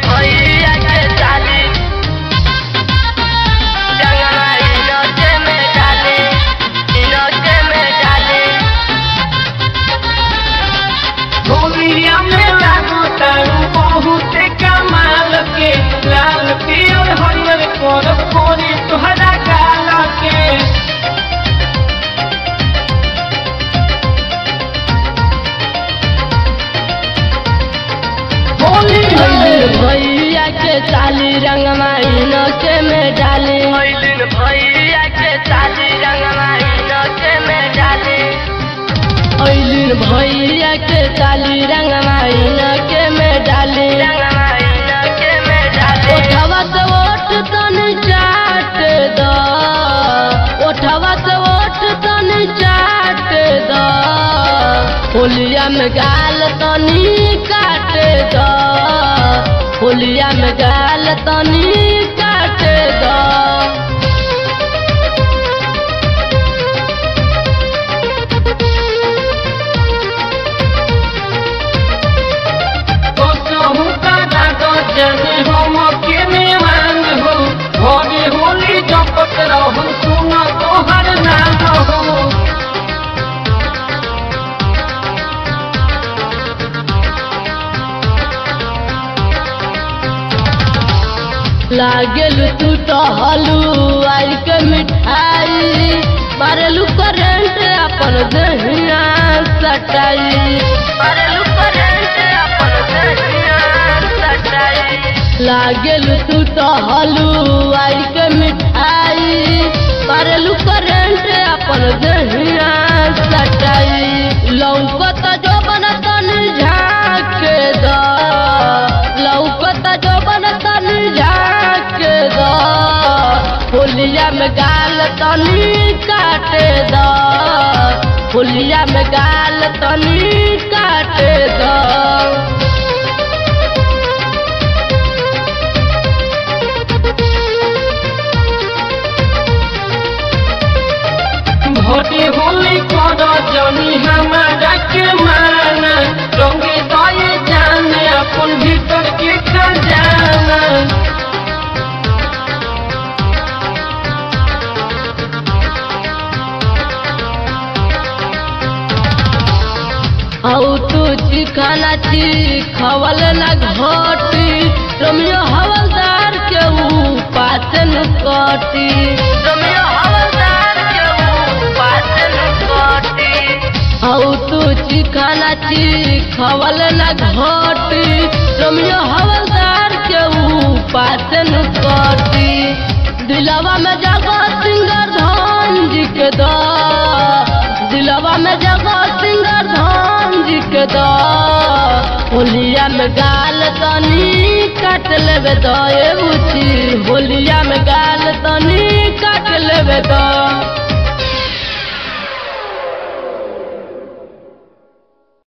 भैया के साली रंगवा इनके में डाली इनके में डाली होलिया में लागो तारू बहुत कमाल के लाल पियर हरियर कोर कोरी तुहरा गाल के होली भैलिन भैया के साली रंगवा इनके में डाली भैलिन भैया के साली रंगवा इनके में डाली भैलिन भैया के साली रंगवा इनके में डाली रंगवा इनके में डाली ओठवा से ओठ तन चाट दो ओठवा से ओठ तन चाट दो होलिया में गाल तनी काट दो होलिया में गाल तनी काट दो तो कहूँ का दादो जने हम के मेहमान हो होली होली जपत रहो सुना तोहर नाम हो लागेल तू टहलू आई के मिठाई मारेलू करेंट अपन दहिया सटाई मारेलू करेंट अपन दहिया सटाई लागेल तू टहलू आई के मिठाई मारेलू करेंट अपन दहिया सटाई लौकत जो बनतन झाँक द लौकत जो बनतन झाँक द होलिया में गाल तनी काट द होलिया में गाल तनी काट द भोटी होली कर जनी हमारा के माना रंगे दए जाने अपन भीतर के खजाना औ तू चिखाना ची खवल न घोटी रमियो हवलदार के ऊ पाचन कटी रमियो हवलदार के ऊ पाचन कटी औ तू चिखाना ची खवल न घोटी रमियो हवलदार के ऊ पाचन कटी दिलवा में जगह सिंगर धान जी के दा दिलवा में जगह सिंगर धाम जी के द होलिया में गाल तनी काट लेबे दए बुची